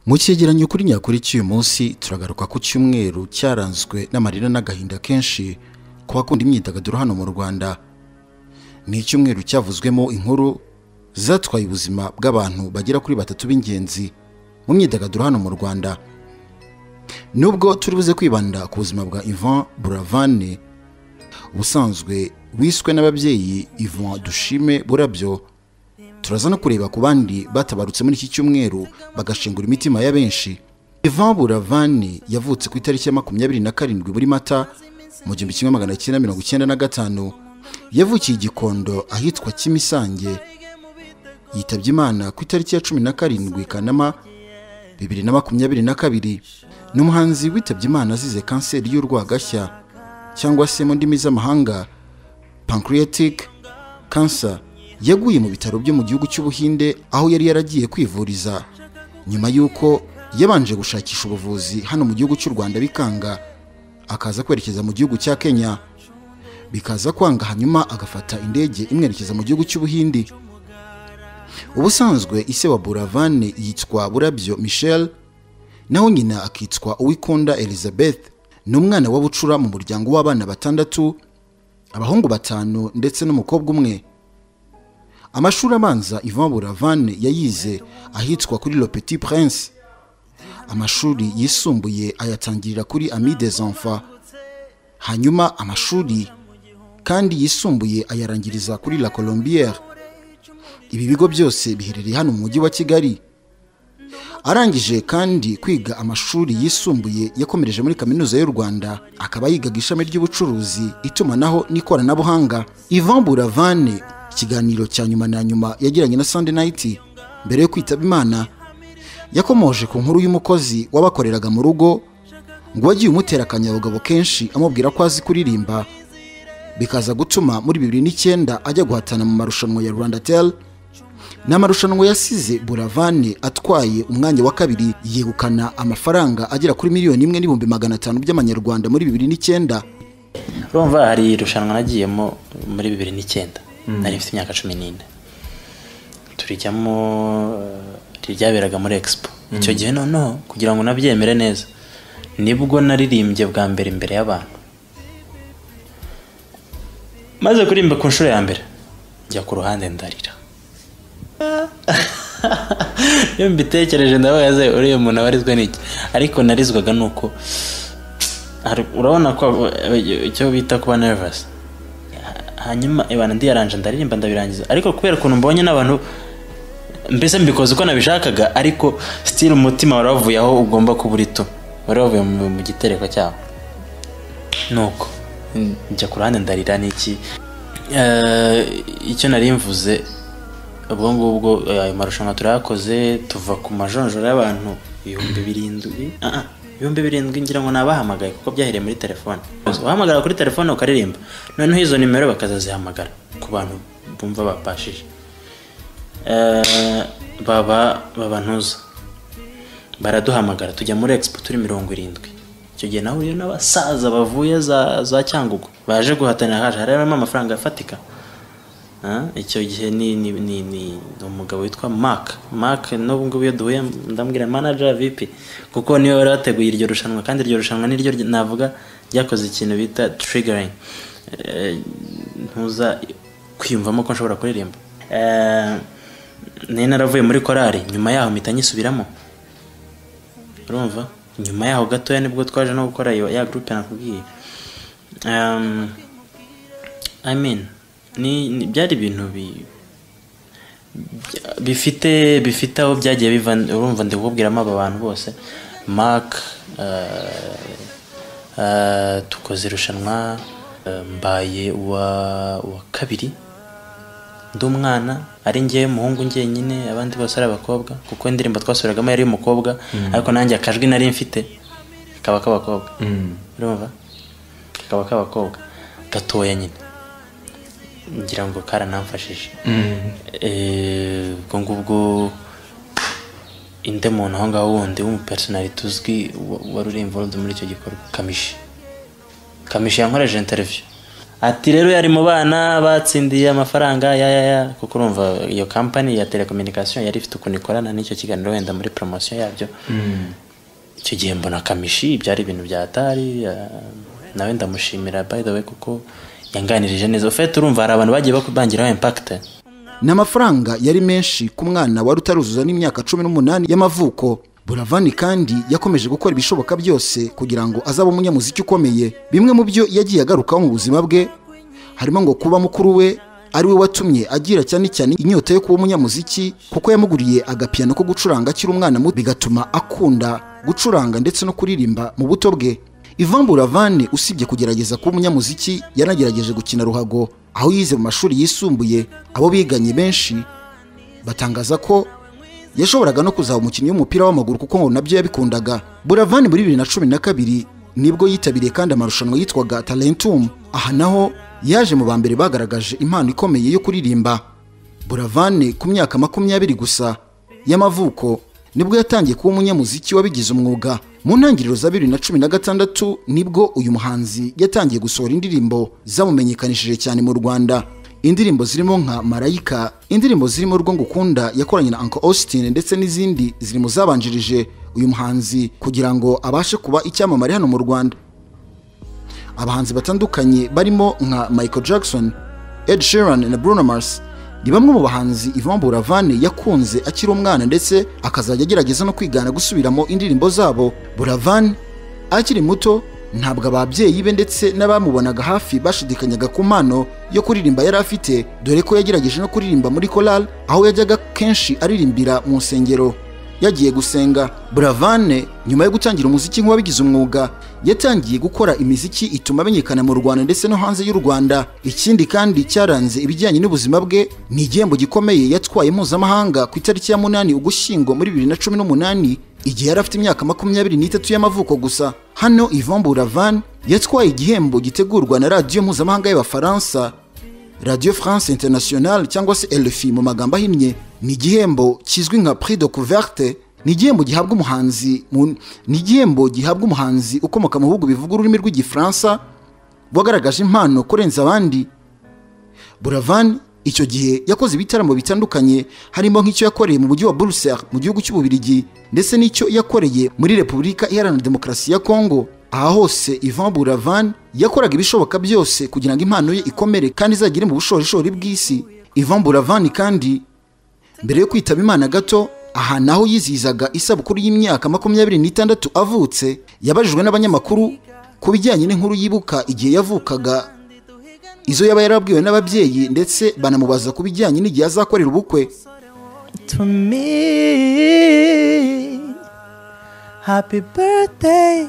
mu cyegeranyo kuri nyakuri cy'uyu munsi turagaruka ku cyumweru cyaranzwe n'amarira n'agahinda kenshi ku bakunda imyidagaduro hano mu rwanda ni icyumweru cyavuzwemo inkuru zatwaye ubuzima bw'abantu bagera kuri batatu b'ingenzi mu myidagaduro hano mu rwanda nubwo turi buze kwibanda ku buzima bwa ivan buravane ubusanzwe wiswe n'ababyeyi ivan dushime burabyo turaza no kureba ku bandi batabarutse muri iki cyumweru bagashingura imitima ya benshi ivan buravane yavutse ku itariki ya makumyabiri na karindwi muri mata mu gihumbi kimwe magana cyenda mirongo icyenda na gatanu yavukiye i gikondo ahitwa kimisange yitabye imana ku itariki ya cumi na karindwi kanama bibiri na makumyabiri na kabiri ni umuhanzi witabye imana azize kanseri y'urwagashya cyangwa se mu ndimi z'amahanga pancreatic cancer yaguye mu bitaro byo mu gihugu cy'ubuhinde aho yari yaragiye kwivuriza nyuma y'uko yabanje gushakisha ubuvuzi hano mu gihugu cy'u rwanda bikanga akaza kwerekeza mu gihugu cya kenya bikaza kwanga hanyuma agafata indege imwerekeza mu gihugu cy'ubuhindi ubusanzwe ise wa buravane yitwa burabyo michel naho nyina akitwa uwikunda elizabeth ni umwana wa bucura mu muryango w'abana batandatu abahungu batanu ndetse n'umukobwa umwe amashuri abanza ivan buravane yayize ahitwa kuri le petit prince amashuri yisumbuye ayatangirira kuri ami des enfants hanyuma amashuri kandi yisumbuye ayarangiriza kuri la colombiere ibi bigo byose biherereye hano mu mujyi wa kigali arangije kandi kwiga amashuri yisumbuye yakomereje muri kaminuza y'u rwanda akaba yigaga ishami ry'ubucuruzi itumanaho n'ikoranabuhanga ivan buravane ikiganiro cya nyuma na nyuma yagiranye na sunday night mbere yo kwitaba imana yakomoje ku nkuru y'umukozi wabakoreraga mu rugo ngo wagiye umutera akanyabugabo kenshi amubwira ko azi kuririmba bikaza gutuma muri bibiri n'icyenda ajya guhatana mu marushanwa ya rwanda tel ni amarushanwa yasize buravane atwaye umwanya wa kabiri yegukana amafaranga agera kuri miliyoni imwe n'ibihumbi magana atanu by'amanyarwanda muri bibiri n'icyenda urumva hari irushanwa nagiyemo muri bibiri n'icyenda nari mfite imyaka cumi n'ine turijyamo ryaberaga muri expo icyo gihe noneho kugira ngo unabyemere neza nibwo naririmbye bwa mbere imbere y'abantu maze kuririmba ku nshuro ya mbere njya ku ruhande ndarira iyo mbitekereje ndabaza uriya muntu aba arizwe n'iki ariko narizwaga ni uko urabona ko icyo bita kuba nervous hanyuma ibana ndiyaranje ndaririmba ndabirangiza ariko kubera ukuntu mbonye n'abantu mbese mbikoze uko nabishakaga ariko sitiri umutima wari wavuye aho ugomba kuba uri tu wari wavuye mu gitereko cyawo nuko njya ku ruhande ndarira n'iki icyo nari mvuze ubwo ngubwo ayo marushanwa turayakoze tuva ku majonjora y'abantu ibihumbi birindwi ibihumbi birindwi ngira ngo nabahamagaye kuko byahereye muri telefone uhamagara kuri telefone ukaririmba noneho izo nimero bakazazihamagara ku bantu bumva bapashije baba babantuza baraduhamagara tujya muri expo turi mirongo irindwi icyo gihe nawe n'abasaza bavuye za cyangugu baje guhatanira haje harimo amafaranga afatika icyo gihe ni umugabo witwa mark mark n'ubu ngubu iyo duhuye ndambwira manager vp kuko niwe wari wateguye iryo rushanwa kandi iryo rushanwa niryo navuga ryakoze ikintu bita triggering ntuza kwiyumvamo ko nshobora kuririmba nari naravuye muri korari nyuma yaho mpita nyisubiramo urumva nyuma yaho gatoya nibwo twaje no gukora ya gurupe nakubwiye i mean byari ibintu bifite bifite aho byagiye biva urumva ndi kububwiramo aba bantu bose mark tukoze irushanwa mbaye uwa kabiri ndi umwana ari ngewe umuhungu njyenyine abandi bose ari abakobwa kuko indirimbo twasuragamo yari umukobwa ariko nanjye akajwi nari mfite kaba k'abakobwa urumva kakaba k'abakobwa gatoya nyine ngira ngo karanamfashije ubwo ngubwo inde muntu aho ngaho wundi w'umupersonalite uzwi wari uri involved muri icyo gikorwa kamishi kamishi yankoreje interiviyu ati rero yari mu bana batsindiye amafaranga ya ya ya kuko urumva iyo kampani ya telecommunication yari ifite ukuntu ikorana n'icyo kiganiro wenda muri poromosiyo yabyo icyo gihe mbona kamishi byari ibintu bya atari nawe ndamushimira by the way kuko yanganirije neza ufite urumva hari abantu bagiye bakubangiraho impakite ni amafaranga yari menshi ku mwana wari utaruzuza n'imyaka cumi n'umunani y'amavuko buravani kandi yakomeje gukora ibishoboka byose kugira ngo azabe umunyamuziki ukomeye bimwe mu byo yagiye agarukaho mu buzima bwe harimo ngo kuba mukuru we ari we watumye agira cyane cyane inyota yo kuba umunyamuziki kuko yamuguriye agapiyano ko gucuranga akiri umwana muto bigatuma akunda gucuranga ndetse no kuririmba mu buto bwe Ivan Buravane usibye kugerageza kuba umunyamuziki yanagerageje gukina ruhago aho yize mu mashuri yisumbuye abo biganye benshi batangaza ko yashoboraga no kuzaba umukinnyi w'umupira w'amaguru kuko ngo nabyo yabikundaga Buravane muri bibiri na cumi na kabiri nibwo yitabiriye kandi amarushanwa yitwaga Talentum aha naho yaje mu ba mbere bagaragaje impano ikomeye yo kuririmba Buravane ku myaka makumyabiri gusa y'amavuko nibwo yatangiye kuba umunyamuziki wabigize umwuga mu ntangiriro za bibiri na cumi na gatandatu nibwo uyu muhanzi yatangiye gusohora indirimbo zamumenyekanishije cyane mu rwanda indirimbo zirimo nka marayika indirimbo zirimo urwo ngukunda yakoranye na uncle austin ndetse n'izindi ziri mu zabanjirije uyu muhanzi kugira ngo abashe kuba icyamamare hano mu rwanda abahanzi batandukanye barimo nka michael jackson ed sheeran na bruno mars ni bamwe mu bahanzi Yvan Buravane yakunze akiri umwana ndetse akazajya agerageza no kwigana gusubiramo indirimbo zabo Buravane akiri muto ntabwo ababyeyi be ndetse n'abamubonaga hafi bashidikanyaga ku mpano yo kuririmba yari afite dore ko yagerageje no kuririmba muri korali aho yajyaga kenshi aririmbira mu nsengero yagiye gusenga Buravane nyuma yo gutangira umuziki nk'uwabigize umwuga yatangiye gukora imiziki ituma amenyekana mu Rwanda ndetse no hanze y'u Rwanda ikindi kandi cyaranze ibijyanye n'ubuzima bwe ni igihembo gikomeye yatwaye mpuzamahanga ku itariki ya munani ugushyingo muri bibiri na cumi n'umunani igihe yari afite imyaka makumyabiri n'itatu y'amavuko gusa hano Yvan Buravan yatwaye igihembo gitegurwa na radiyo mpuzamahanga y'abafaransa Radio France International cyangwa se LFI mu magambo ahinnye ni igihembo kizwi nka prix de couverte ni igihembo gihabwa umuhanzi ni igihembo gihabwa umuhanzi ukomoka mu bihugu bivuga ururimi rw'igifaransa wagaragaje impano kurenza abandi Buravan icyo gihe yakoze ibitaramo bitandukanye harimo nk'icyo yakoreye mu mujyi wa Bruxelles mu gihugu cy'ububirigi ndetse n'icyo yakoreye muri Repubulika Iharanira Demokarasi ya Kongo aha hose Yvan Buravan yakoraga ibishoboka byose kugira ngo impano ye ikomere kandi izagere mu bushorishori bw'isi Yvan Buravan kandi mbere yo kwitaba imana gato aha naho yizihizaga isabukuru y'imyaka makumyabiri n'itandatu avutse yabajijwe n'abanyamakuru ku bijyanye n'inkuru yibuka igihe yavukaga izo yaba yarabwiwe n'ababyeyi ndetse banamubaza ku bijyanye n'igihe azakorera ubukwe to me. Happy birthday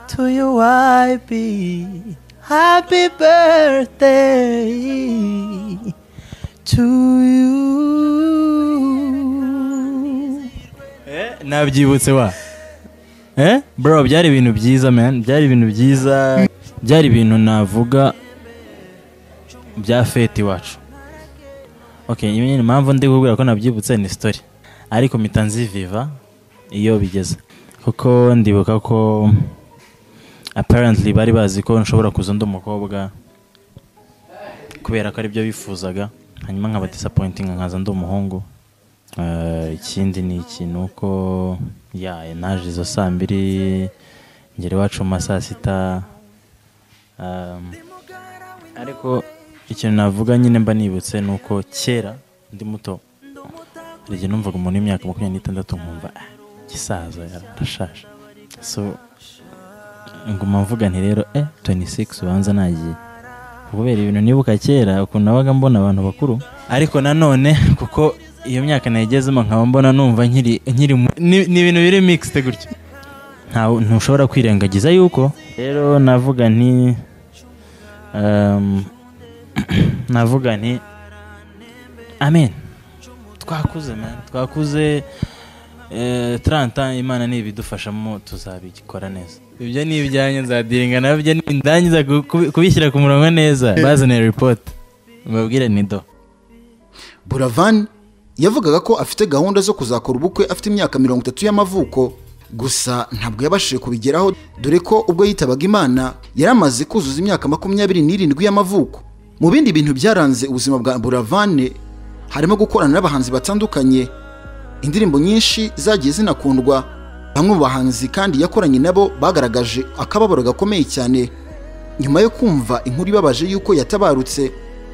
to you, I be. Happy birthday to you. nabyibutse wa eh bro byari ibintu byiza man byari ibintu byiza byari ibintu navuga bya fete iwacu okay nyine impamvu ndi kubwira ko nabyibutse ni story ariko mpita nziviva iyo bigeze kuko ndibuka ko apparently bari bazi ko nshobora kuza undi umukobwa kubera ko aribyo bifuzaga hanyuma nkaba disappointing nkaza ndi umuhungu Eh, ikindi ni iki ni uko ya naje izo saa mbiri ngera iwacu mu ma saa sita Um, ariko ikintu navuga nyine mba nibutse ni uko kera ndi muto hari igihe numvaga umuntu w'imyaka makumyabiri n'itandatu nkumva "Ah, gisaza arashaje so nguma mvuga nti rero eh 26 ubanza nagiye kubera ibintu nibuka kera ukuntu nabaga mbona abantu bakuru ariko nanone kuko iyo myaka nayigezemo nkaba mbona numva nkiri nkiri mu- ni ni ibintu biri mixed gutyo ntawe ntushobora kwirengagiza yuko rero navuga nti um, navuga nti amen twakuze man twakuze eh, 30 ans, imana nibidufashamo tuzabikora neza ibyo ni ibyanjye nzadiringa nabyo ndangiza kubi- kubishyira ku murongo neza bazaniye report mbabwire ni do buravan yavugaga ko afite gahunda zo kuzakora ubukwe afite imyaka mirongo itatu y'amavuko gusa ntabwo yabashije kubigeraho dore ko ubwo yitabaga imana yari amaze kuzuza imyaka makumyabiri n'irindwi y'amavuko mu bindi bintu byaranze ubuzima bwa buravane harimo gukorana n'abahanzi batandukanye indirimbo nyinshi zagiye zinakundwa bamwe mu bahanzi kandi yakoranye nabo bagaragaje akababaro gakomeye cyane nyuma yo kumva inkuru ibabaje y'uko yatabarutse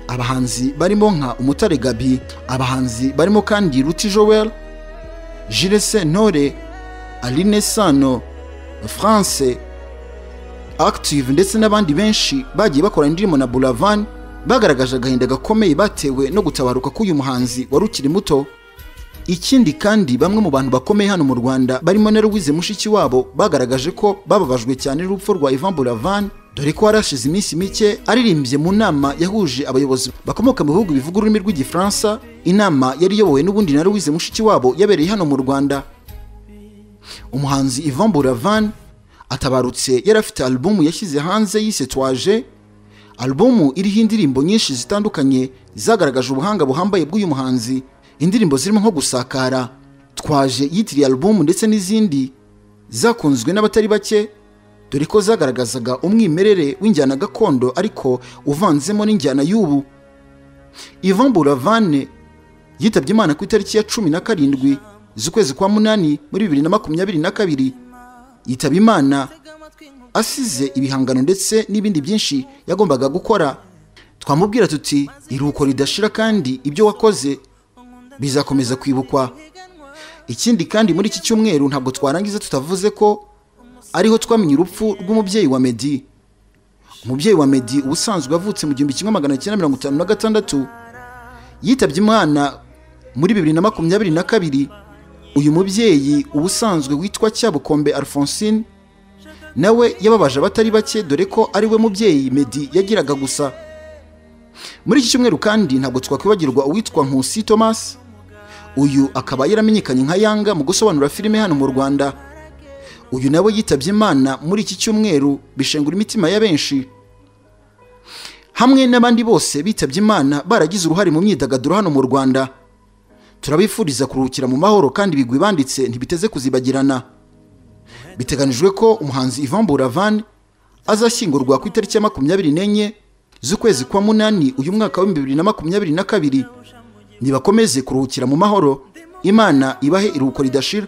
abahanzi barimo nka umutare gabi abahanzi barimo kandi ruti joel Jirese Ntore, Aline Sano, France, Active ndetse n'abandi benshi bagiye bakora indirimbo na Buravan bagaragaje agahinda gakomeye batewe no gutabaruka k'uyu muhanzi wari ukiri muto. Ikindi kandi bamwe mu bantu bakomeye hano mu Rwanda barimo na Louise Mushikiwabo bagaragaje ko bababajwe cyane n'urupfu rwa Ivan Buravan dore ko harashize iminsi mike aririmbye mu nama yahuje abayobozi bakomoka mu bihugu bivuga ururimi rw'igifaransa inama yari iyobowe n'ubundi na Louise Mushikiwabo yabereye hano mu Rwanda umuhanzi Ivan Buravan atabarutse yari afite alubumu yashyize hanze yise Twaje alubumu iriho indirimbo nyinshi zitandukanye zagaragaje ubuhanga buhambaye bw'uyu muhanzi indirimbo zirimo nko gusakara Twaje yitiriye alubumu ndetse n'izindi zakunzwe n'abatari bake dore ko zagaragazaga umwimerere w'injyana gakondo ariko uvanzemo n'injyana y'ubu Ivan Buravan yitabye Imana ku itariki ya cumi na karindwi z'ukwezi kwa munani muri bibiri na makumyabiri na kabiri yitaba Imana asize ibihangano ndetse n'ibindi byinshi yagombaga gukora twamubwira tuti iruhuko ridashira kandi ibyo wakoze bizakomeza kwibukwa ikindi kandi muri iki cyumweru ntabwo twarangiza tutavuze ko ariho twamenye urupfu rw'umubyeyi wa Meddy umubyeyi wa Meddy ubusanzwe yavutse mu gihumbi kimwe magana cyenda mirongo itanu na gatandatu yitabye Imana muri bibiri na makumyabiri na kabiri uyu mubyeyi ubusanzwe witwa Cyabukombe Alphonsine nawe yababaje abatari bake dore ko ari we mubyeyi Meddy yagiraga gusa muri iki cyumweru kandi ntabwo twakwibagirwa uwitwa Nkusi Thomas uyu akaba yaramenyekanye nka Yanga mu gusobanura filime hano mu Rwanda uyu nawe yitabye Imana muri iki cyumweru bishengura imitima ya benshi hamwe n'abandi bose bitabye Imana baragize uruhare mu myidagaduro hano mu Rwanda turabifuriza kuruhukira mu mahoro kandi ibigwi banditse ntibiteze kuzibagirana biteganijwe ko umuhanzi Ivan Buravan azashyingurwa ku itariki ya makumyabiri n'enye z'ukwezi kwa munani uyu mwaka w'ibihumbi bibiri na makumyabiri na kabiri nibakomeze kuruhukira mu mahoro imana ibahe iruhuko ridashira